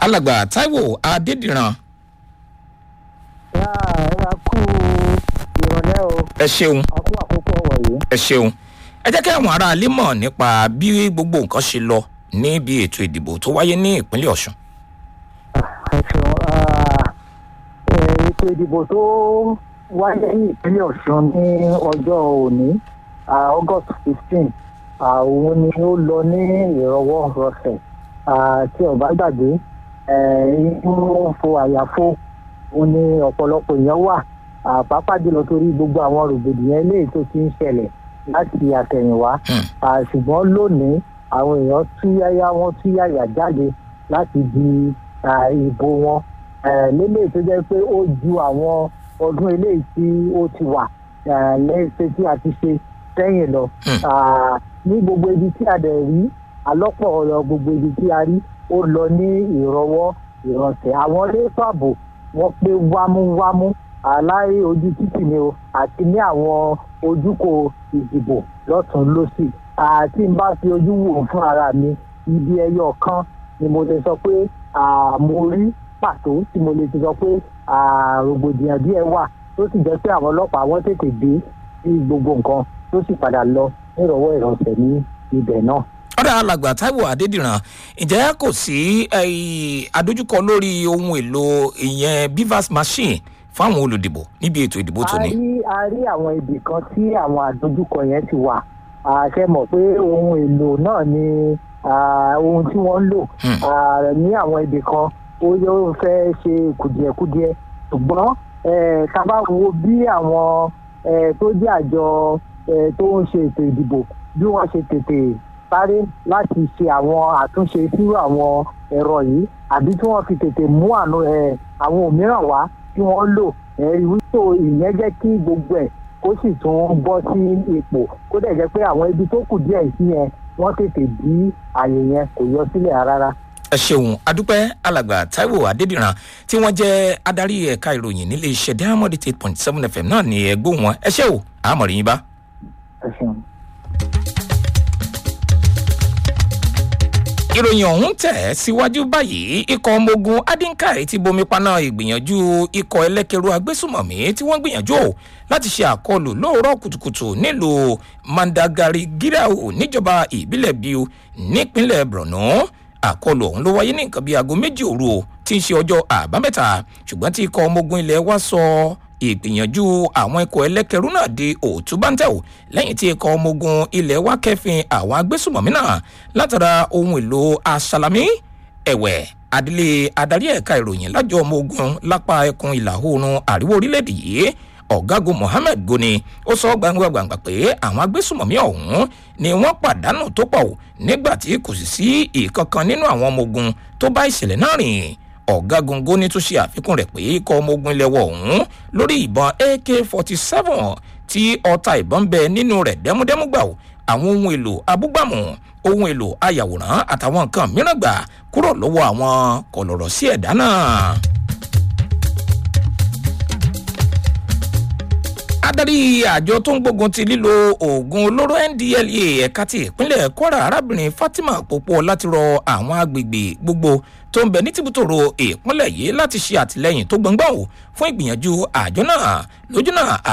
alàgbà taiwo adédìran yá ẹ kú ìrọ̀lẹ́ o ẹ ṣeun a kú àkókò wọ̀nyí. ẹ ṣeun ẹ jẹ́ kí àwọn aráalé mọ̀ nípa bí gbogbo nǹkan ṣe lọ níbi ètò ìdìbò tó wáyé ní ìpínlẹ̀ ọ̀ṣun. ẹ ṣeun ah, eh, ètò ìdìbò tó wáyé ní ìpínlẹ̀ ọ̀ṣun ní ọjọ́ òní ah, august fifteen òun ni ó lọ ní ìrọwọ́ rọsẹ̀ ah, tí ọba gbàgbé eh, inú fo àyàfo òun ni ọ̀pọ̀lọpọ̀ èèyàn wà ah, pàápàá jùlọ torí gbogbo àwọn rògbòdìyàn eléyìí tó ti ń ṣẹlẹ̀ láti àtẹ̀yìnwá Hmm. Ah, ṣùgbọ́n lónìí àwọn èèyàn túyáyá wọn túyáyà jáde láti di ah, ìbò wọn Eh, lélẹ́yìí tó jẹ́ pé ó ju àwọn ọdún eléyìí tí ó ti wà eh, lẹ́sẹ̀ tí a ti ṣe sẹ́yìn lọ Hmm. Ah, ní gbogbo ibi tí a dẹ̀ rí alọ́pọ̀ ọ̀rọ̀ gbogbo ibi tí a rí ó lọ ní ìrọwọ́ ìrọ̀sẹ̀ àwọn elétò ààbò wọ́n pé wámúwámú aláì ojú títì ni o àti ní àwọn ojúkò ìdìbò lọ́tún lọ́sì àti n bá fi ojú wò fún ara mi ibi ẹyọ kan ni mo lè sọ pé ah, mo rí pàtó tí mo lè ti sọ pé ah, rògbòdìyàn díẹ̀ wà tó sì jẹ́ pé àwọn ọlọ́pàá wọ́n tètè dé sí gbogbo nǹkan tó sì padà lọ nírọ̀wọ́ ìrọ̀sẹ̀ ní ibẹ̀ náà. ọ̀dà alàgbà taiwo adédìran ǹjẹ́ kò sí eh, adójúkọ lórí ohun èlò ìyẹn bivas machine fáwọn olùdìbò níbi ètò ìdìbò a tòní. rí a rí àwọn ibì kan tí àwọn àdójúkọ yẹn ti wà àṣẹ mọ̀ pé ohun èlò náà ni ah, ohun tí wọ́n ń lò Hmm. Ah, ní àwọn ibì kan ó yóò fẹ́ ṣe kùdìẹ̀kudiẹ ṣùgbọ́n eh, ká bá wo bí àwọn eh, tó jẹ́ àjọ eh, tó ń ṣe ètò ìdìbò bí wọ́n ṣe tètè sáré láti ṣe àwọn àtúnṣe sí àwọn ẹ̀rọ yìí àbí tí wọ́n fi tètè mú àánú ẹ̀ àwọn òmíràn wá tí wọ́n lò ẹ̀rí wípé ìyẹn jẹ́ kí gbogbo ẹ̀ kó sì tún bọ́ sí ipò kó dẹ̀ jẹ́ pé àwọn ibi tó kù díẹ̀ sí yẹn wọ́n tètè bí àyè yẹn kò yọ sílẹ̀ rárá. ẹ ṣeun adúpẹ́ alàgbà taiwo adédìran tí wọ́n jẹ́ adarí ẹ̀ka ìròyìn nílé iṣẹ́ diamond eight point seven fm náà ní ẹgbẹ́ wọn ẹ ṣé o àmọ̀ràn yín bá. ẹ ṣeun. ìròyìn ọ̀hún tẹ̀ síwájú báyìí ikọ̀ ọmọ ogun adinkai ti bomi paná ìgbìyànjú ikọ̀ ẹlẹ́kẹ̀rú agbésùmọ̀mí tí wọ́n gbìyànjú ò láti ṣe àkọlù lóòrọ̀ kùtùkùtù nílùú mandagari girau níjọba ìbílẹ̀ biu nípínlẹ̀ borno àkọlù ọ̀hún ló wáyé ní nǹkan bíi aago méjì òru o tí ń ṣe ọjọ́ àbámẹ́ta ṣùgbọ́n tí ikọ̀ ọmọ ogun ilẹ̀ wa sọ ìgbìyànjú àwọn ikọ̀ ẹlẹ́kẹ̀rú náà di òtún báńtẹ̀ ò lẹ́yìn tí ikọ̀ ọmọ ogun ilẹ̀ wa kẹfin àwọn agbésùmọ̀mí náà látara ohun èlò aṣálámí ẹ̀wẹ̀ adílé adarí ẹ̀ka ìròyìn lájọ ọmọ ogun lápá ẹkùn ìlà oòrùn àríwá orílẹ̀-èdè yìí ọ̀gágun mohammed goni ó sọ gbangba gbangba pé àwọn agbésùmọ̀mí ọ̀hún ni wọ́n pàdánù tó pọ̀ ò nígbà tí kò sì sí ìkankan nínú àwọn ọmọ ogun tó bá ìṣẹ̀lẹ̀ náà rìn ọ̀gágun goni tún ṣe àfikún rẹ̀ pé ikọ̀ ọmọ ogun ilẹ̀ wọ̀ ọ̀hún lórí ìbọn ak forty seven tí ọta ìbọn bẹ nínú rẹ̀ dẹ́múdẹ́mú gbà ó àwọn ohun èlò abúgbàmù ohun èlò ayàwòrán àtàwọn nǹkan mìíràn gbà kúrò lọ́wọ́ àwọn kọ̀lọ̀rọ̀ sí ẹ̀dá náà. adarí àjọ tó ń gbógun ti lílo oògùn olóró ndlea ẹ̀ka ti ìpínlẹ̀ kwara arábìnrin fatima popo láti rọ àwọn agbègbè gbogbo tó ń bẹ ní tìbútòrò ìpínlẹ̀ yìí láti ṣe àtìlẹyìn tó gbọ̀ngbọ̀n fún ìgbìyànjú àjọ náà lójú náà